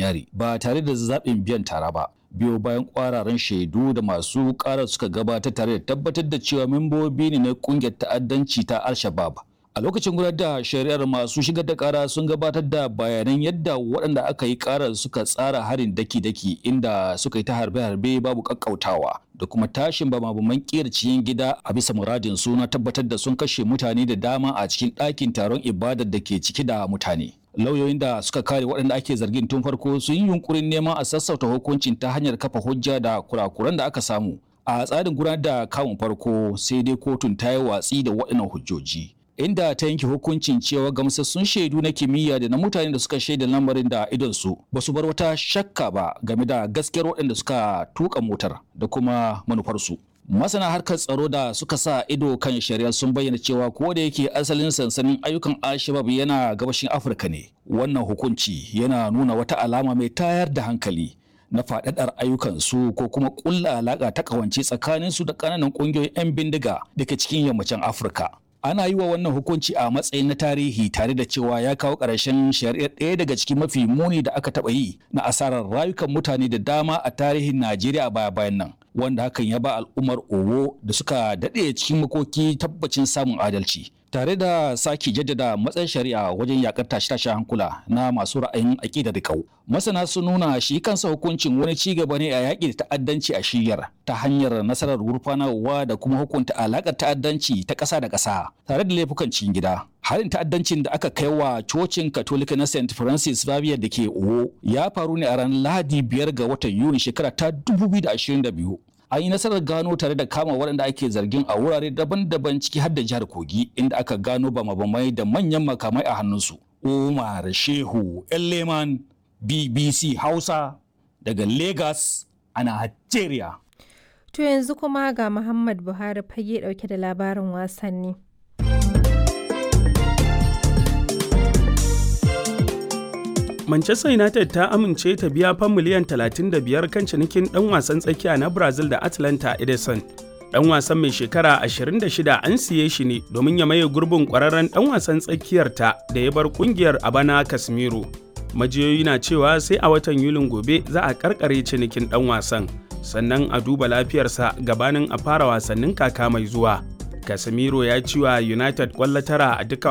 yari ba tare da zaɓin biyan tara ba biyo bayan kwararan shaidu da masu ƙarar suka gabatar tare da tabbatar da cewa membobi ne na ƙungiyar ta'addanci ta al-shabab a lokacin gudanar da shari'ar masu shigar da kara sun gabatar da bayanan yadda waɗanda aka yi karar suka tsara harin daki-daki inda suka yi ta harbe-harbe babu kakkautawa da kuma tashin bama-baman kiyar cikin gida a bisa muradin suna tabbatar da sun kashe mutane da dama a cikin ɗakin taron ibadar da ke ciki da mutane lauyoyin da suka kare waɗanda ake zargin tun farko sun yi yunkurin neman a sassauta hukuncin ta hanyar kafa hujja da kurakuran da aka samu a tsarin gudanar da kamun farko sai dai kotun ta yi watsi da waɗannan hujjoji inda ta yanke hukuncin cewa gamsassun shaidu na kimiyya da na mutane da suka shaida lamarin da idonsu ba su bar wata shakka ba game da gaskiyar waɗanda suka tuka motar da kuma manufarsu. Masana harkar tsaro da suka sa ido kan shari'a sun bayyana cewa ko da yake asalin sansanin ayyukan Alshabab yana gabashin Afirka ne. Wannan hukunci yana nuna wata alama mai tayar da hankali na faɗaɗar ayyukansu ko kuma ƙulla alaƙa ta ƙawance tsakaninsu da ƙananan ƙungiyoyin 'yan bindiga da ke cikin yammacin Afirka. ana yi wa wannan hukunci a matsayin na tarihi tare da cewa ya kawo ƙarshen shari'ar ɗaya daga cikin mafi muni da aka taɓa yi na asarar rayukan mutane da dama a tarihin Najeriya baya bayan nan wanda hakan ya ba al'ummar Owo da suka daɗe cikin makoki tabbacin samun adalci tare da sake jaddada matsayin shari'a wajen yakar tashe-tashe hankula na masu ra'ayin aƙida da kau. Masana sun nuna shi kansa hukuncin wani ci gaba ne a yaƙi da ta'addanci a shiyar ta hanyar nasarar gurfanarwa da kuma hukunta alaƙar ta'addanci ta ƙasa da ƙasa tare da laifukan cikin gida. Harin ta'addancin da aka kai wa cocin Katolika na St. Francis Xavier da ke Owo ya faru ne a ranar Lahadi biyar ga watan Yuni shekara ta 2022. an yi nasarar gano tare da kama waɗanda ake zargin a wurare daban-daban ciki har da jihar kogi inda aka gano bama-bamai da manyan makamai a hannunsu umar shehu leman bbc hausa daga lagos a nigeria To yanzu kuma ga Muhammad Buhari fage ɗauke da labarin wasanni. Manchester United ta amince ta biya fan miliyan 35 kan cinikin ɗan wasan tsakiya na Brazil da Atlanta Edison. Ɗan wasan mai shekara 26 an siye shi ne domin ya maye gurbin ƙwararren ɗan wasan tsakiyarta da ya bar ƙungiyar a bana Casemiro. Majiyoyi na cewa sai a watan Yulin gobe za a karkare cinikin ɗan wasan, sannan a duba lafiyarsa gabanin a fara wasannin kaka mai zuwa. Casemiro ya ci wa United ƙwallo tara a duka